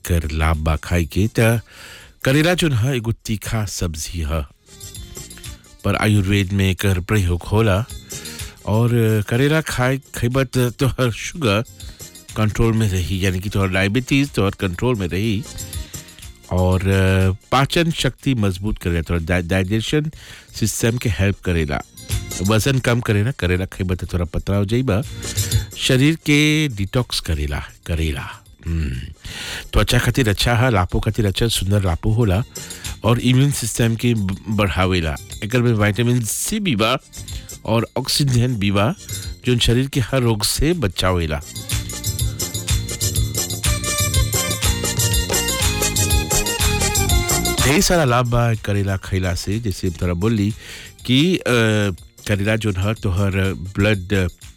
एकर लाभ बा खाए के त करेला जोन है एगो तीखा सब्जी है पर आयुर्वेद में एकर प्रयोग होला और करेला खाए खइबा त तोहर शुगर कंट्रोल में रही यानी कि तोहर डायबिटीज तोहर कंट्रोल में रही और अ, पाचन शक्ति मजबूत करेला तोहर डाइजेशन सिस्टम के हेल्प करेला वजन कम करेला करेला खइबा त तोरा पतला हो जाइबा शरीर के डिटॉक्स करेला करेला हम्म, त्वचा खातिर अच्छा है लापो खातिर अच्छा सुंदर लापो होला और इम्यून सिस्टम के ब- बढ़ावेला एकर में विटामिन सी भी बा और ऑक्सीजन भी बा जो शरीर के हर रोग से बचावेला ढेर सारा लाभ बा करेला खैला से जैसे हम तोरा बोली कि अ, करेला जो है तोहर ब्लड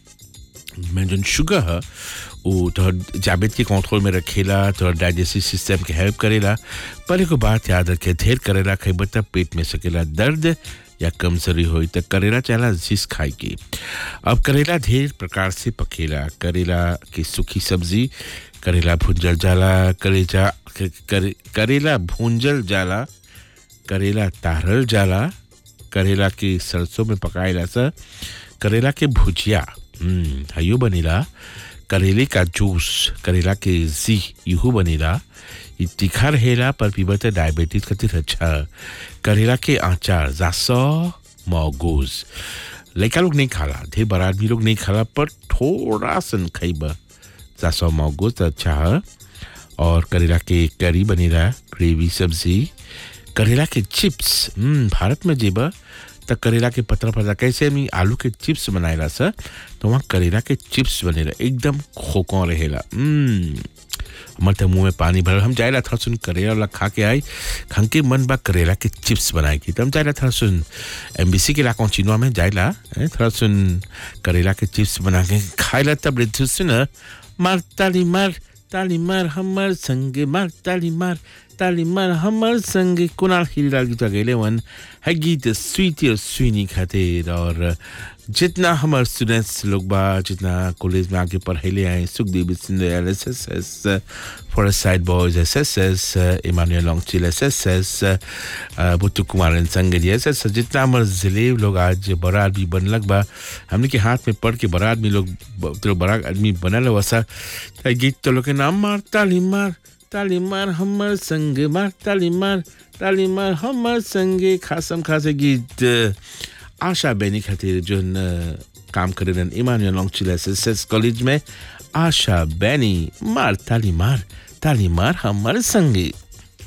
में जो शुगर है वो तोहर जाबित के कंट्रोल में रखेला तोहर डाइजेस्टिव सिस्टम के हेल्प करेला पर एगो बात याद रखे ढेर करेला खइबा तब पेट में सकेला दर्द या कमजोरी होई त करेला चाला जिस खाए के अब करेला ढेर प्रकार से पकेला करेला की सूखी सब्जी करेला भुंजल जाला करेजा करे, करेला भूंजल जाला करेला तारल जाला करेला के सरसों में पकाएला सा करेला के भुजिया हम्म हयो बनेला करेले का जूस करेला के जी यूहू बनेला ई तीखा रहेला पर पीबा त डायबिटीज खातिर अच्छा करेला के आचार जासो मौगूज लड़का लोग नहीं खाला ढेर बड़ा आदमी लोग नहीं खाला पर थोड़ा सन खइबा जासो मौगूज त अच्छा है और करेला के करी बनेला ग्रेवी सब्जी करेला के चिप्स हम्म भारत में जेबा त करेला के पतला पतला कैसे हम आलू के चिप्स बनाएला सर तो वहाँ करेला के चिप्स बनेला एकदम खोको रहेला हम्म हमारे तो मुंह में पानी भरल हम जाएला थोड़ा सुन करेला वाला खा के आई खन के मन बा करेला के चिप्स बनाए की तो हम जाएला थोड़ा सुन एमबीसी के इलाकों चिनवा में जाएला हैं, थोड़ा सुन करेला के चिप्स बना के खाएला तब रे सुन मार ताली मार ताली मार हमर संगे मार ताली मार ताली मार हमर संगे कुणाल हिरीलाल गीत गैले वन है गीत स्वीटी और स्वीनी खातिर और जितना हमारे स्टूडेंट्स लोग बा जितना कॉलेज में आके पढ़ैले आए Sukhdev Singh S S S forest side boys S S S Emmanuel Anquetil S S S Buttoo Kumar Sangri S S जितना हमारे जिले लोग आज बड़ा आदमी बनलक बा हमने के हाथ में पढ़ के बड़ा आदमी लोग ब- तो बड़ा आदमी बनल वैसा त गीत तो लोग के नाम मार ताली मार ताली मार हमर संग मार ताली मार ताली मार हमर संगे खासम खासे गीत आशा बेनी खातिर जोन अ, काम करे रहन Emmanuel Anquetil S S college में आशा बेनी मार ताली मार ताली मार हमर संगे